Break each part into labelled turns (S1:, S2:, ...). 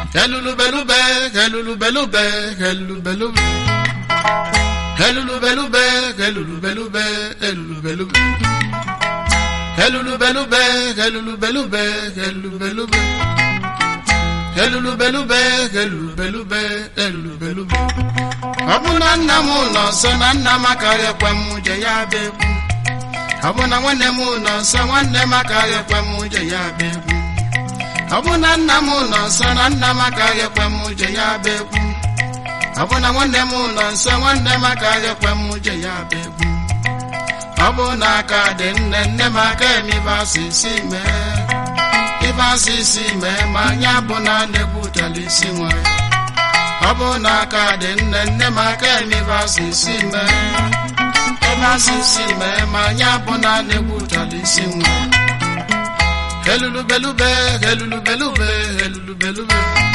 S1: Helulubelube, helulubelube, helulubelube. Helulubelube, helulubelube, helulubelube. Helulubelube, helulubelube, helulubelube. Helulubelube, helulubelube, helulubelube. Ọ bụ na nna m nọ nso na nna m akaghị ekwe m je ya bịa egwu. Ọ bụ na nwanne m nọ nso nwanne m akaghị ekwe m je ya bịa egwu. Ọ bụ na nna m nọ nso na nna m akaghị ekwe m je ya bịa egwu. Ọ bụ na nwanne m nọ nso nwanne m akaghị ekwe m je ya bịa egwu. Ọ bụ na aka dị nne nne m aka eme ibe asịsị mee. Ibe asịsị mee ma anya bụ na na-egbutela isi nwa ya. Ọ bụ na aka dị nne nne m aka eme ibe asịsị mee. Ibe asịsị mee ma anya bụ na na-egbutela isi nwa ya. Helulubelube, helulubelube, helulubelube.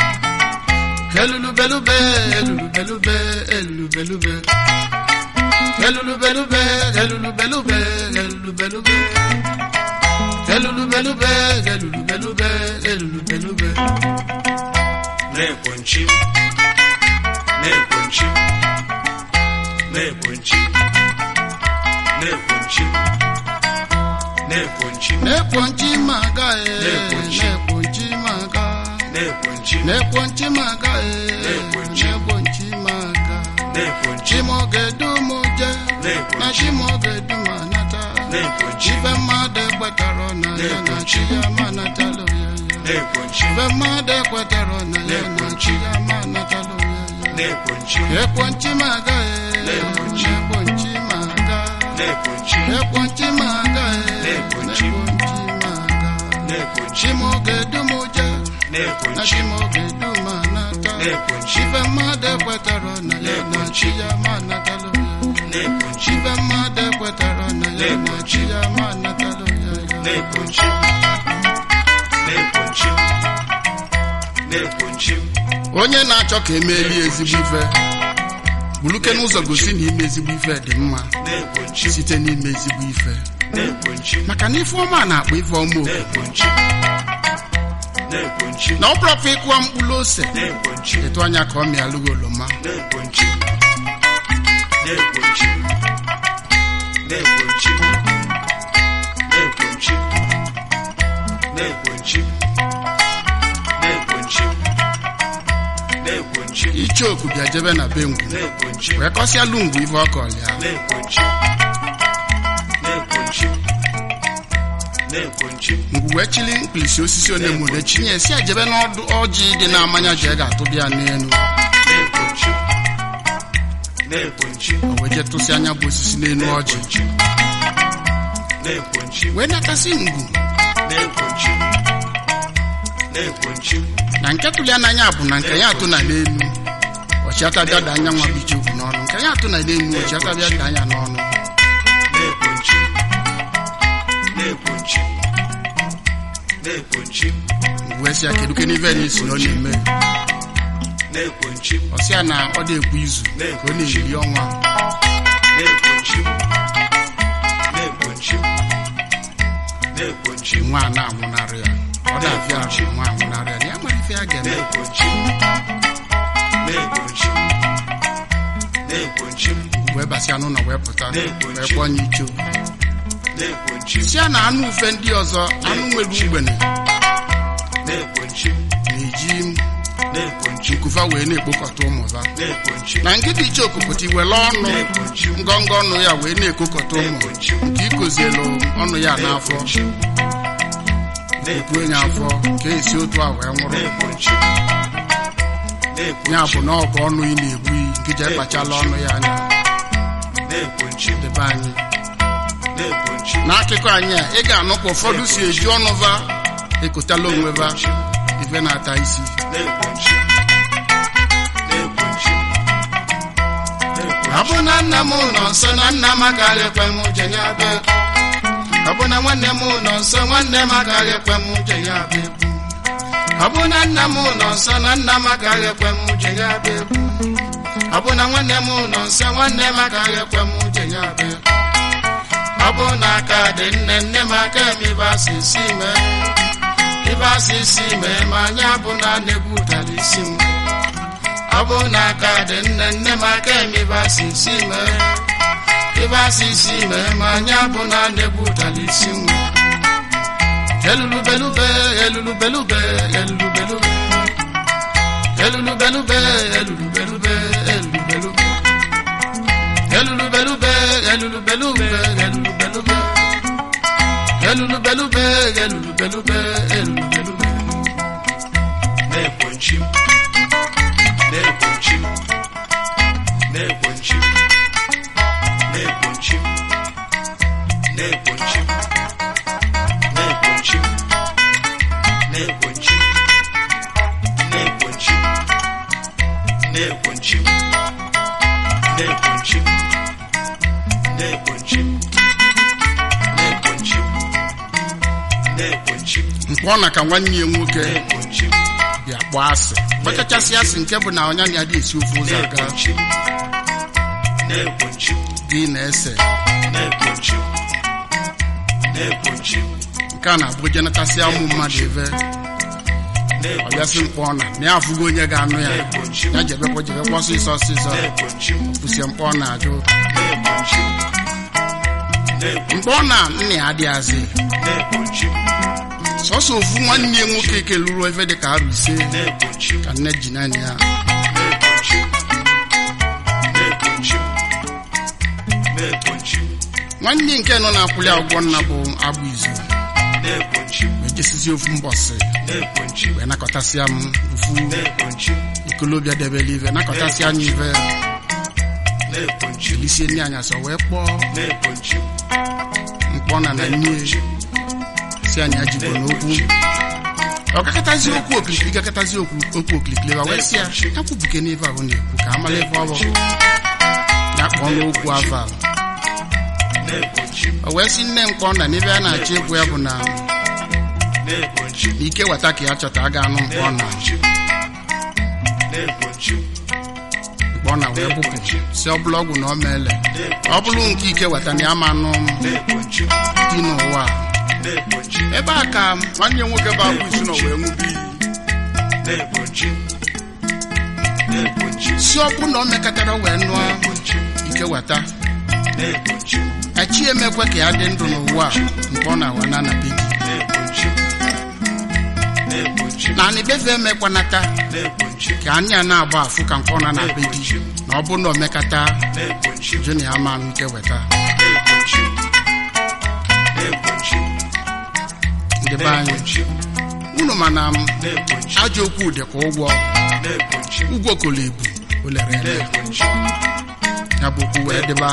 S1: Helulubelube, helulubelube, helulubelube. Helulubelube, helulubelube, helulubelube. Helulubelube, helulubelube, helulubelube.
S2: na-ekwenchi na-ekwenchi na-ekwenchi na-ekwenchi na-ekwenchi
S1: Nekponchi maga e,
S2: Nekponchi.
S1: nekponchi maga.
S2: na-ekwenchi
S1: Nekponchi maga e,
S2: Nekponchi.
S1: nekponchi maga.
S2: na-ekwenchi
S1: Chimogedu muje, na
S2: Nekponchi.
S1: chimogedu manata.
S2: na-ekwenchi
S1: Ibe mmadụ ekwetara na ya na
S2: Nekponchi.
S1: chi ya manatalo ya ya.
S2: na-ekwenchi
S1: Ibe mmadụ ekwetara na ya na
S2: Nekponchi.
S1: chi ya manatalo ya ya.
S2: na-ekwenchi
S1: Ekponchi maga e,
S2: Nekponchi.
S1: nekponchi maga.
S2: na-ekwenchi
S1: Ekponchi maga e,
S2: Nekponchi.
S1: nekponchi maga.
S2: na-ekwenchi
S1: Chimogedu muje, na
S2: na-ekwenchi
S1: chimogedu manata.
S2: Nekponchi.
S1: Ibe mmadụ ekwetara na ya na chi ya manatalo ya ya.
S2: na-ekwenchi
S1: Ibe mmadụ ekwetara na ya na chi ya manatalo ya ya.
S2: na-ekwenchi na-ekwenchi na-ekwenchi
S1: onye na-achọ ka emeeli ezigbo ife buluke n'ụzọ gosi na ime ezigbo ife dị mma
S2: na-ekwenchi
S1: site n'ime ezigbo ife
S2: na-ekwenchi
S1: maka na ife ọma na-akpọ ife ọma oku
S2: na-ekwenchi na-ekwenchi
S1: na ọ bụrọkwa ịkụwa mkpụrụ ose
S2: na-ekwenchi
S1: etu anya ka ọ mịalụghị oroma
S2: na-ekwenchi na-ekwenchi na-ekwenchi na-ekwenchi na-ekwenchi na-ekwenchi na-ekwenchi
S1: icheoku bịa jebe na be ngwu
S2: na-ekwenchi
S1: wee kọsịalụ ngwu ife ọ kọrọ ya
S2: na-ekwenchi na-ekwenchi na-ekwenchi
S1: ngwu wee chili mkpirisi osisi onye mụrụ echinye si ejebe n'ọdụ ọjị dị na-amanya ji ga-atụbịa n'elu
S2: na-ekwenchi na-ekwenchi
S1: o wee jee tụsị anya bụ osisi n'elu ọjị
S2: na-ekwenchi
S1: wee nakasị ngwu
S2: na-ekwenchi na-ekwenchi
S1: na nke tụli n'anya bụ na nke ya atụ na n'elu ọchịata bịa da anya nwa bụ ichekwu n'ọnụ nke ya atụ na n'elu ọchịata bịa da anya n'ọnụ
S2: na-ekwenchi na-ekwenchi na-ekwenchi
S1: wee sị ya kedu ke n'ife na esi na ọ na-eme
S2: na-ekwenchi
S1: ọ sị ya na ọ dị-ekwu izu ka ọ na-eri ọnwa
S2: na-ekwenchi na-ekwenchi na-ekwenchi
S1: nwa a na-anwụnarị ya ọ na-abịa ahụ nwa anwụnarị ya na ya nwere ife ya ga-eme
S2: na-ekwenchi na-ekwenchi na-ekwenchi
S1: wee basịa n'ụlọ wee pụta wee
S2: Na-ekwenchi.
S1: kpọọ nye icho
S2: na-ekwenchi
S1: si ya na anụ ufe ndị ọzọ anụ nwere ugbene
S2: na-ekwenchi
S1: na-eji
S2: na-ekwenchi
S1: nkufa wee na-ekpokọta ụmụba
S2: na-ekwenchi
S1: na nkịta iche okupụta iwere ọnụ
S2: na-ekwenchi
S1: ngọngọ ọnụ ya wee na-ekokọta ụmụ
S2: na-ekwenchi
S1: nke ikozielu ọnụ ya n'afọ
S2: na-ekwenchi
S1: buo ya afọ ka esi otu a wee nwụrụ
S2: na-ekwenchi
S1: ya bụ na ọ bụ ọnụ ị na-egbu iyi nke ji ekpachala ọnụ ya anya
S2: na-ekwenchi
S1: debe anyị
S2: na-ekwenchi
S1: n'akụkọ anyị a ị ga-anụ ka ụfọdụ si eji ọnụ va ekotala onwe va ife na-ata isi
S2: na-ekwenchi na-ekwenchi
S1: ọ bụ na nna m nọ nso na nna m agaghị ekwe m je ya bụ ọ bụ na nwanne m nọ nso nwanne m agaghị ekwe m je ya bụ egwu ọ bụ na nna m nọ nso na nna m agaghị ekwe m je ya bụ egwu ọ bụ na nwanne m nọ nso nwanne m agaghị ekwe m je ya bụ egwu ọ bụ na aka dị nne nne m aka emibe asịsị mee ibe asịsị mee ma anya bụ na na-egbutara isi m ọ bụ na aka dị nne nne m aka eme ibe asịsị mee ibe asịsị mee ma anya bụ na na-egbutara isi m elulubelube elulubelube elulubelube elulubelube elulubelube elulubelube elulubelube elulubelube elulubelube elulubelube elulubelube elulubelube
S2: na-ekwenchi m na-ekwenchi m na-ekwenchi m na-ekwenchi m na-ekwenchi m na-ekwenchi m na-ekwenchi m na-ekwenchi m na-ekwenchi m na-ekwenchi m na-ekwenchi m na-ekwenchi m na-ekwenchi m
S1: mkpọ na ka nwanne ya nwoke
S2: na-ekwenchi m
S1: bịa kpọọ asị gbachachasị asị nke bụ na ọnya na ya dị esi ofe ụzọ aga
S2: na-ekwenchi m na-ekwenchi m
S1: gị na-ese
S2: na-ekwenchi m na-ekwenchi m
S1: nke a na-abụ jenatasị ụmụ mmadụ ebe ọbịasị mkpọ na na ya afụgo onye ga-anụ ya ya jebekwa jebekwa ọsịsọ ọsịsọ
S2: na-ekwenchi m
S1: kwụsie mkpọ na-ajụ
S2: na-ekwenchi m na-ekwenchi
S1: mkpọ na nna ya adịghazị
S2: na-ekwenchi m
S1: sọsọ ofu nwanne ya nwoke keluru ebe dị ka arụ ise
S2: na-ekwenchi m
S1: ka nne ji naanị ya
S2: na-ekwenchi m na-ekwenchi m na-ekwenchi m
S1: nwanne nke nọ na-akwụli ụgwọ nna bụ agbụ izu
S2: na-ekwenchi m
S1: wee jesizi ofu mbọsị
S2: na-ekwenchi m
S1: wee nakọtasịa m ofu
S2: na-ekwenchi m
S1: ikolobịa debele ive nakọtasịa anya ive
S2: na-ekwenchi m
S1: elisie nne anya sọ wee kpọọ
S2: na-ekwenchi m
S1: mkpọ na na nne si anya jigbo n'okwu ọ gakọtazi okwu okirikiri gakọtazi okwu okwu okirikiri wa wee sị ya ya kwubuke n'ife ahụ na-ekwu ka amala ife ọ bụ ya kpọọ n'okwu aval
S2: na-ekwenchi m
S1: o wee sị nne mkpọ na n'ebe a na-achọ ịgwụ ya bụ na
S2: na-ekwenchi m
S1: ike weta ka ya chọta a ga-anụ mkpọ na
S2: na-ekwenchi m na-ekwenchi m
S1: mkpọ na wee bụpụ si ọ bụla ọgwụ na ọ meele ọ bụrụ nke ike weta na ya ma anụ
S2: na-ekwenchi m
S1: dị n'ụwa a.
S2: na-ekwenchi m
S1: ebe a ka nwanne ya nwoke bụ agbụ izu na wee ṅụbi iyi
S2: na-ekwenchi m na-ekwenchi m
S1: si ọ bụ na o mekọtara wee nụọ
S2: na-ekwenchi m
S1: ike weta
S2: na-ekwenchi m
S1: echi emekwe ka ya dị ndụ n'ụwa a mkpọ na awa na anabe gị
S2: na-ekwenchi m na-ekwenchi m
S1: na anibefe emekwanata
S2: na-ekwenchi m
S1: ka anya na-agba afụ ka mkpọ na anabe gị na ọ bụ na o mekọta
S2: na-ekwenchi m
S1: jụ na ya ma anụ ike weta
S2: na-ekwenchi m na-ekwenchi m
S1: ndị be anyị
S2: na-ekwenchi m
S1: unu mana m
S2: na-ekwenchi m
S1: ajọ okwu dị ka ụgwọ
S2: na-ekwenchi m
S1: ụgwọ kolo ebu o lere ele
S2: na-ekwenchi m
S1: ya bụ okwu wee dịba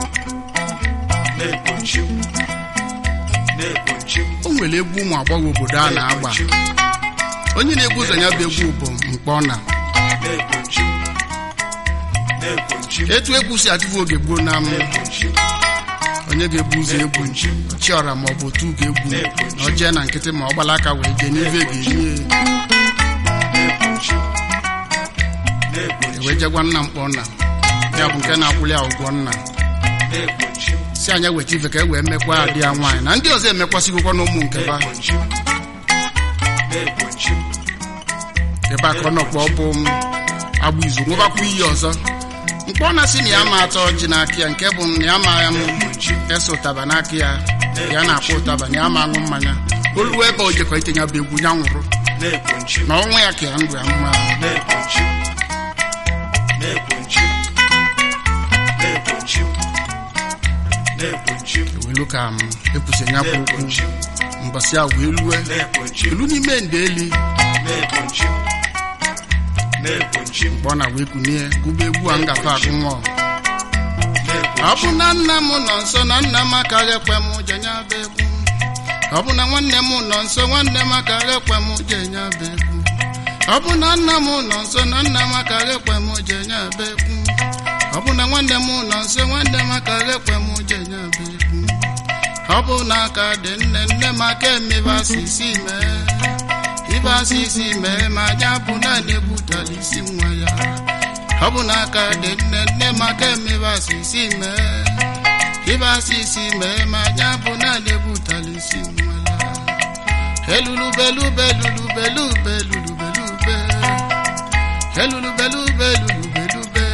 S2: na-ekwenchi m na-ekwenchi m
S1: o nwere egwu ụmụ agbọghọ obodo a na-agba onye na-egwu ụzọ ya bụ egwu bụ mkpọ na
S2: na-ekwenchi m na-ekwenchi m
S1: etu egwu si adịbụ oge gboo na m
S2: na-ekwenchi m
S1: onye ga-ebu ụzọ egwu chiọra ma ọ bụ otu ga-egwu na ọ jee na nkịtị ma ọ gbala aka wee jee n'ife ga-enye
S2: na-ekwenchi m na-ekwenchi
S1: ewee jegwa nna mkpọ na ya bụ nke na-akwụli ya ụgwọ nna
S2: na-ekwenchi m
S1: si anya weta ife ka e wee mekwa adị ya nwaanyị na ndị ọzọ emekwasịgokwa n'ụmụ nke ba
S2: na-ekwenchi m na-ekwenchi m
S1: ebe a ka ọ nọkpọ bụ m agbụ izu nwebakwa iyi ọzọ mkpọ na si na ya ma atọ ọjị n'aka ya nke bụ na ya ma ya m ese ụtaba n'aka ya ya na-akpọ ụtaba na ya ma aṅụ mmanya olu ebe o jekọ itinye bụ egwu ya nwụrụ
S2: na-ekwenchi m
S1: na ọnwa ya ka ya ndụ ya mma
S2: na-ekwenchi m na-ekwenchi m na-ekwenchi m na-ekwenchi m
S1: ewelu ka m epụsị ya bụ okwu
S2: na-ekwenchi m
S1: mbọsị a wee lue
S2: na-ekwenchi m
S1: elu n'ime ndeli
S2: na-ekwenchi m na-ekwenchi m
S1: mkpọ na wee kunie gụba egwu a ngafe agụ nwa ọ
S2: na-ekwenchi
S1: bụ na nna m nọ nso na nna m akaghị ekwe m jenye bụ egwu ọ bụ na nwanne m nọ nso nwanne m akaghị ekwe m jenye bụ egwu ọ bụ na nna m nọ nso na nna m akaghị ekwe m jenye bụ egwu ọ bụ na nwanne m nọ nso nwanne m akaghị ekwe m jenye bụ egwu ọ bụ na aka dị nne nne m aka emebe asịsị mee ibe asịsị mee ma anya bụ naanị egbutala isi nwa ya ọ bụ na aka dị nne nne m aka emebe asịsị mee ibe asịsị mee ma anya bụ naanị egbutala isi nwa ya elulube lube lube lube lube elulube lube lube lube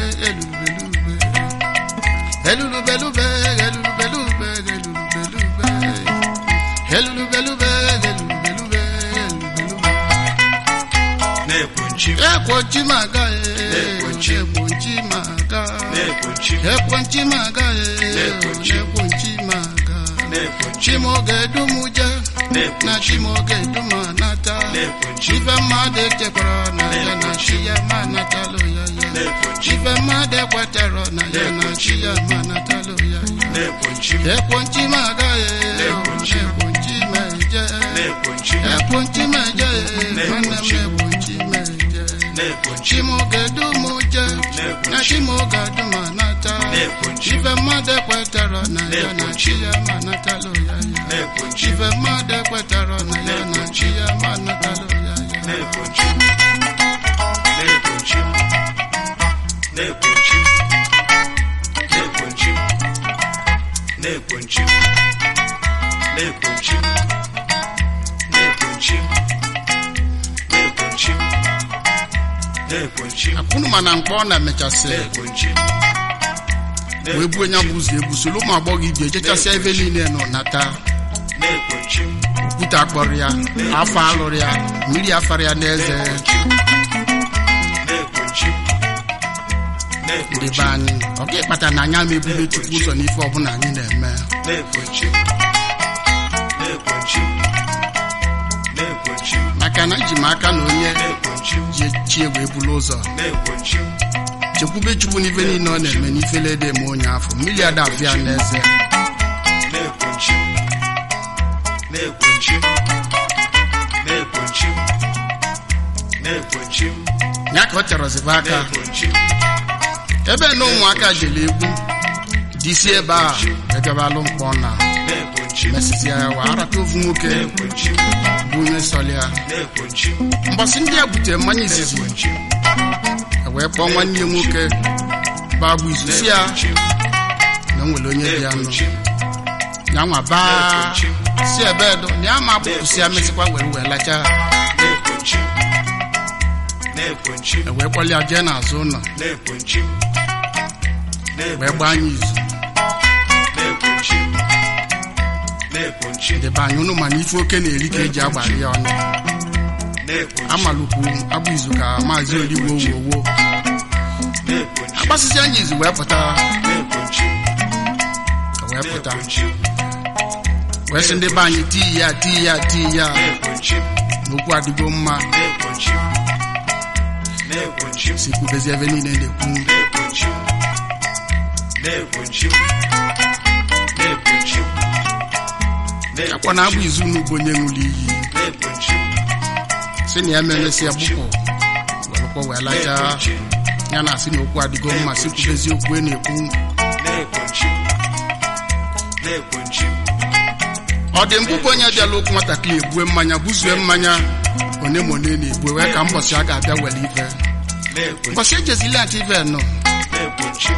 S1: elulube lube elulube lube elulube lube elulube lube elulube lube elulube lube elulube
S2: na-ekwenchi
S1: ekwochi maga
S2: Ekwochi.
S1: ekwochi maga
S2: na-ekwenchi
S1: ekwochi maga
S2: Ekwochi.
S1: ekwochi maga
S2: na-ekwenchi
S1: chimoge dumuje na
S2: na-ekwenchi
S1: chimoge dumanata
S2: na-ekwenchi
S1: ife mmadụ echekwara na ya na chi ya ma natalụ ya ya
S2: na-ekwenchi
S1: ife mmadụ ekwetara na ya na chi ya ma natalụ ya ya
S2: na-ekwenchi
S1: ekwenchi maga
S2: Ekwenchi.
S1: ekwenchi meje
S2: na-ekwenchi
S1: ekwenchi meje nwanne m ekwenchi meje
S2: na-ekwenchi
S1: chimoge dumuje na chimoge dumanata
S2: na-ekwenchi
S1: ife mmadụ ekwetara na ya na chi ya ma natalụ ya ya
S2: na-ekwenchi
S1: ife mmadụ ekwetara na ya na chi ya ma natalụ ya ya
S2: na-ekwenchi na-ekwenchi na-ekwenchi na-ekwenchi na-ekwenchi na-ekwenchi na-ekwenchi na-ekwenchi na-ekwenchi
S1: akwụnụ mana mkpọ ọ na-emechasị
S2: na-ekwenchi
S1: wee buo nya bụ ụzọ ebusoro ụmụ agbọghọ ibi ejechasịa ebe niile nọ nata
S2: na-ekwenchi
S1: okwute akpọrọ ya afọ alụrụ ya mmiri afara ya n'eze
S2: na-ekwenchi
S1: ndị
S2: na-ekwenchi
S1: be anyị ọ ga ịkpata na anya ma ebube chukwu ụzọ n'ife ọbụla anyị na-eme
S2: na-ekwenchi na-ekwenchi na-ekwenchi
S1: maka na iji m aka na onye
S2: na-ekwenchi
S1: ji chi wee bulu ụzọ
S2: na-ekwenchi
S1: chekwube chukwu n'ife niile ọ na-eme n'ifele ede eme onye afọ mmiri ada afịa n'eze
S2: na-ekwenchi na-ekwenchi na-ekwenchi na-ekwenchi
S1: ya ka ọ terọzibe aka
S2: na-ekwenchi
S1: ebe na ụmụaka jere egwu disi ebe a egabalụ mkpọ na
S2: na-ekwenchi
S1: mesịsịa ya wa arata ofu nwoke
S2: na-ekwenchi
S1: bụ onye sọlị ya
S2: na-ekwenchi
S1: mbọsị ndị a butere mmanya izizi
S2: na-ekwenchi
S1: e wee kpọọ nwanne ya nwoke bagbu izu si ya na o nwere onye dị ya nụ
S2: na-ekwenchi
S1: ya nwa baa si ebe edo na ya ma apụpụsị ya mesịkwa were wee lacha
S2: na-ekwenchi na-ekwenchi
S1: e wee kpọlị ya jee n'azụ ụlọ
S2: na-ekwenchi
S1: wee gbaa anyị izu
S2: na-ekwenchi na-ekwenchi
S1: ndị be anyị ụnụ mana ife oke na-eri ka eji agbalị ya ọnụ
S2: na-ekwenchi
S1: amalụkwu agbụ izu ka maazị oligbo wowo
S2: na-ekwenchi
S1: agbasịsị anyị izu wee pụta
S2: na-ekwenchi
S1: wee pụta
S2: na-ekwenchi
S1: wee sị ndị be anyị tii ya tii ya tii ya
S2: na-ekwenchi
S1: n'okwu adịgo mma
S2: na-ekwenchi na-ekwenchi
S1: si kwubezi ebe niile na-ekwu
S2: na-ekwenchi na-ekwenchi na-ekwenchi
S1: akwa na agbụ izu n'ugbo onye ṅụrụ iyi
S2: na-ekwenchi
S1: si na ya memesi ya gbupụ welụkwa wee lacha
S2: na-ekwenchi
S1: ya na asị na okwu adịgo mma si kwubezi okwu e na-ekwu
S2: na-ekwenchi na-ekwenchi
S1: ọ dị mbụ bụ onye bịala okwu nwatakịrị ebue mmanya buzue mmanya one ma one na-ebue wee ka mbọsị a ga-abịa were ife
S2: na-ekwenchi
S1: mbọsị ejezila ntị ife nọ
S2: na-ekwenchi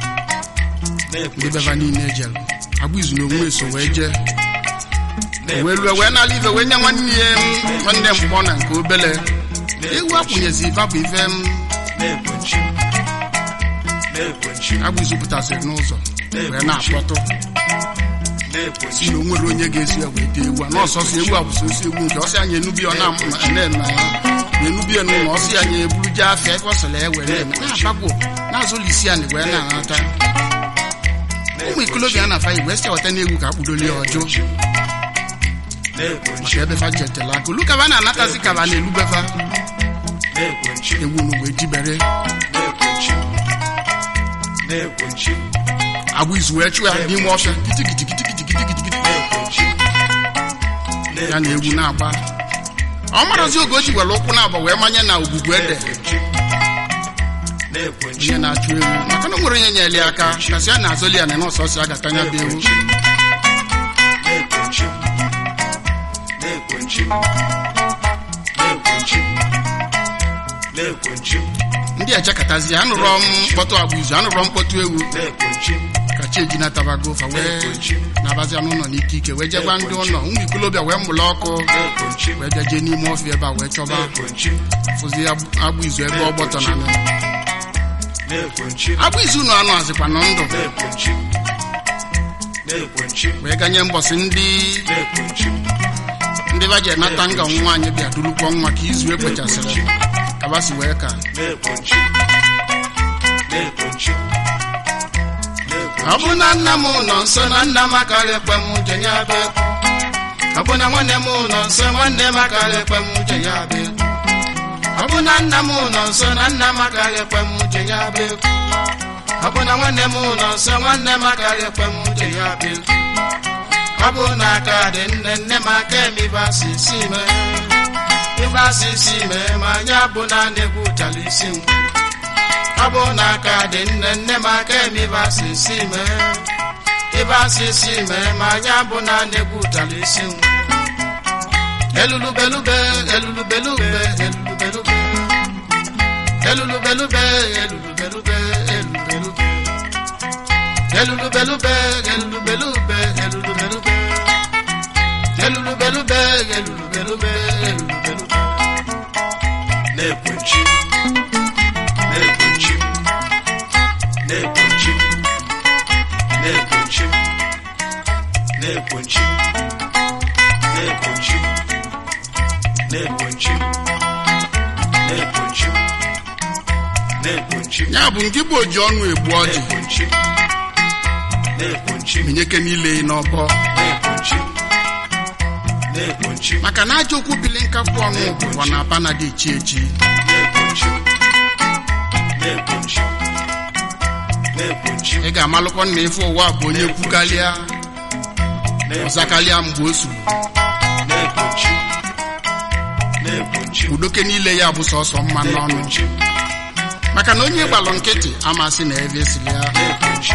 S1: ndị
S2: na-ekwenchi
S1: beba niile ejelu agbụ izu na onwe so wee jee wee lue wee nala ife wee nye nwanne ya m, nwanne mkpọ na nke obele ewu akwụnyezi ife bụ ife m
S2: na-ekwenchi na-ekwenchi
S1: agbụ izu pụtasịrị n'ụzọ wee na-akpọtụ
S2: na-ekwenchi
S1: si na o nwere onye ga-esi ya wee tee ewu a n'ọsọsọ ewu a bụ sosi ewu nke ọsị anyị enubi ọ na-eme na enubi ya n'ụlọ ọsị anyị eburu jee afịa ebe ọ sịrị ya were eme na-abagwo na-azụlụ isi anyị wee na-anata ụmụ ikolobịa na afa igwe si weta n'egwu ka akpụdoli ya ọjụ
S2: na-ekwenchi
S1: maka ebe fa jetela aka olu kaba na-anatazi kaba na-elubefa
S2: na-ekwenchi
S1: ewu n'ugbo ejibere
S2: na-ekwenchi na-ekwenchi
S1: agbụ izu wee chụọ ya n'ime ọfịa kitikitikitikitikitikitikiti
S2: na-ekwenchi
S1: ya na egwu na-agba ọ marazi oge o ji were ụkwụ na-agba wee manye na ogbugbu ede
S2: na-ekwenchi
S1: onye na-achụ ewu maka na o nwere onye nyere ya aka kasị a na-azọli ya na nọọsọsị a ga-atanya bụ ewu
S2: na-ekwenchi na-ekwenchi na-ekwenchi na-ekwenchi
S1: ndị echekatazi anụrọ m mkpọtụ agbụ izu anụrọ mkpọtụ ewu
S2: na-ekwenchi
S1: maka chi ejinatabago fa wee
S2: na-ekwenchi
S1: nabazia n'ụlọ n'ike ike wee jegwa ndị ụlọ ụmụ ikolobịa wee mụlụ ọkụ
S2: na-ekwenchi
S1: wee bịa jee n'ime ọfịa ebe a wee chọba
S2: na-ekwenchi
S1: fụzi agbụ agbụ izu ebe ọ gbọtọ na nụ
S2: na-ekwenchi
S1: agbụ izu ụnụ anụ azịkwa nọ ndụ
S2: na-ekwenchi na-ekwenchi
S1: wee ganye mbọsị ndị
S2: na-ekwenchi
S1: ndị ba ji enata nga nwa anyị bịa durukwa nwa ka izu ekpechasịrị kabasi wee ka
S2: na-ekwenchi na-ekwenchi
S1: ọ bụ na nna m nọ nso na nna m akarị ekpe m uche ya bụ ekwu ọ bụ na nwanne m nọ nso nwanne m akarị ekpe m uche ya bụ ekwu ọ bụ na nna m nọ nso na nna m akarị ekpe m uche ya bụ ekwu ọ bụ na nwanne m nọ nso nwanne m akarị ekpe m uche ya bụ ekwu ọ bụ na aka dị nne nne m aka eme ibe asị isi mee ibe asị isi mee ma anyị abụ na na-egwu ụtara isi m ọ bụ na aka dị nne nne m aka eme ibe asị isi mee ibe asị isi mee ma anyị abụ na na-egwu ụtara isi m elulubelube elulubelube elulubelube elulubelube elulubelube elulubelube elulubelube elulubelube elulubelube elulubelube elulubelube elulubelube
S2: na-ekwenchi na-ekwenchi na-ekwenchi na-ekwenchi na-ekwenchi na-ekwenchi na-ekwenchi na-ekwenchi na-ekwenchi
S1: ya bụ nke bụ oji ọnụ egbu ọjị
S2: na-ekwenchi na-ekwenchi
S1: minyeke niile n'ọbọ
S2: na-ekwenchi na-ekwenchi
S1: maka na aja okwu bili nkapụ ọnụ bụkwa na aba na dị echi echi
S2: na-ekwenchi na-ekwenchi na-ekwenchi
S1: ị ga-amalụkwa na ife ụwa bụ onye kwukalịa ọzakalịa mgbe o suru
S2: na-ekwenchi na-ekwenchi
S1: udoke niile ya bụ sọsọ mma n'ọnụ
S2: na-ekwenchi
S1: maka na onye gbalụ nkịtị amasị na ebe esili ya
S2: na-ekwenchi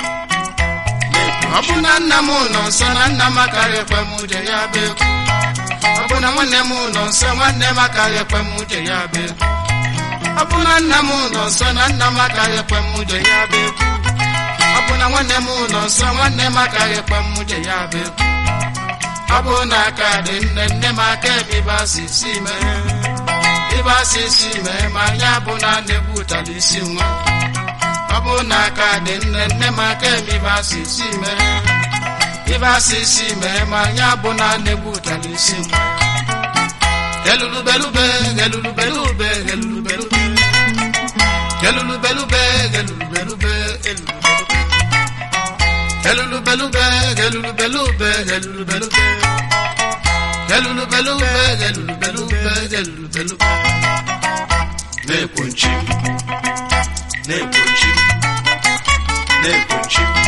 S1: ọ bụ na nna m nọ nso na nna m akarị ekwe m uche ya bụ ekwu ọ bụ na nwanne m nọ nso nwanne m akarị ekwe m uche ya bụ ekwu ọ bụ na nna m nọ nso na nna m akarị ekwe m uche ya bụ ekwu ọ bụ na nwanne m nọ nso nwanne m akarị ekwe m uche ya bụ ekwu ọ bụ na aka dị nne nne m aka ebe ịba si si mee ịba si si mee ma anyị abụ na na-egbu ụtara isi nwa ọ bụ na aka dị nne nne m aka eme ibe asị isi mee ibe asị isi mee ma anyị abụ na na-egbu ụtara isi nwa elulubelube elulubelube elulubelube elulubelube elulubelube elulubelube elulubelube elulubelube elulubelube elulubelube elulubelube
S2: na-ekwenchi na-ekwenchi na-ekwenchi